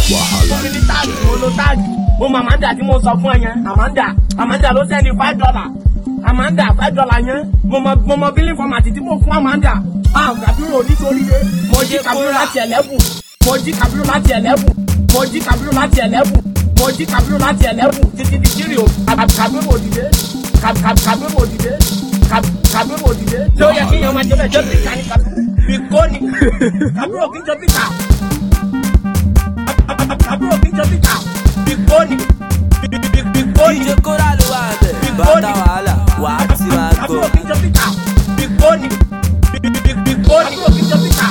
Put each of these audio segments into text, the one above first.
Wàhálà mo ní táàgì mo lo táàgì mo mọ Amanda tí mo sọ fún ẹ yẹn Amanda Amanda ló sẹ́ni five dollar Amanda five dollar yẹn mo mọ mo mọ bílí fọmàtì tí mo fún Amanda ah Kabiru nítorí pé mo jí Kabiru láti ẹlẹ́bù mo jí Kabiru láti ẹlẹ́bù mo jí Kabiru láti ẹlẹ́bù mo jí Kabiru láti ẹlẹ́bù títí di kiri o Kab- Kabiru òdìdé Kab- Kab- Kabiru òdìdé Kab- Kabiru òdìdé tó yẹ kí yan máa jẹ bẹ́ẹ̀ jẹ́ píkà ní Kabiru bíkóni Kabiru òkè jẹ́ píkà àbúrò kí n jọ bíkà bíkóni bíkóni DJ Kóra ló wà bẹ̀. Bàtà wàhálà wà á ti máa gbọ́. àbúrò kí n jọ bíkà bíkóni bíkóni àbúrò kí n jọ bíkà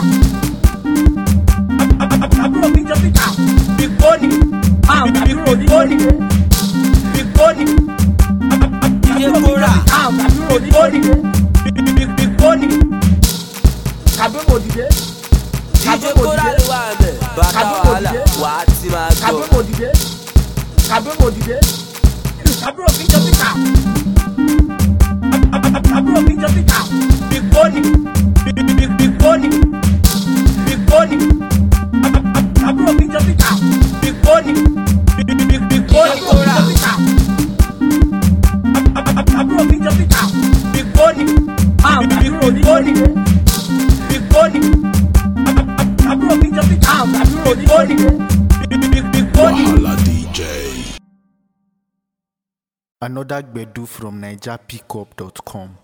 àbúrò kí n jọ bíkà bíkóni àbúrò bíkóni bíkóni DJ Kóra. àbúrò bíkóni bíkóni kàbírò òdìdé DJ Kóra ló wà bẹ̀. Bàtà wàhálà wà á ti máa gbọ́. Kabiru òdìdé Kabiru òdìdé Kabiru òkè jọ píkà Kabiru òkè jọ píkà bíkóni bíkóni bíkóni Kabiru òkè jọ píkà bíkóni bíkóni òkè jọ píkà Kabiru òkè jọ píkà bíkóni Kabiru òdìdé bíkóni Kabiru òkè jọ píkà Kabiru òdìdé bíkóni. Wàhálà DJ. Another Gbedu from NigerPickup.com.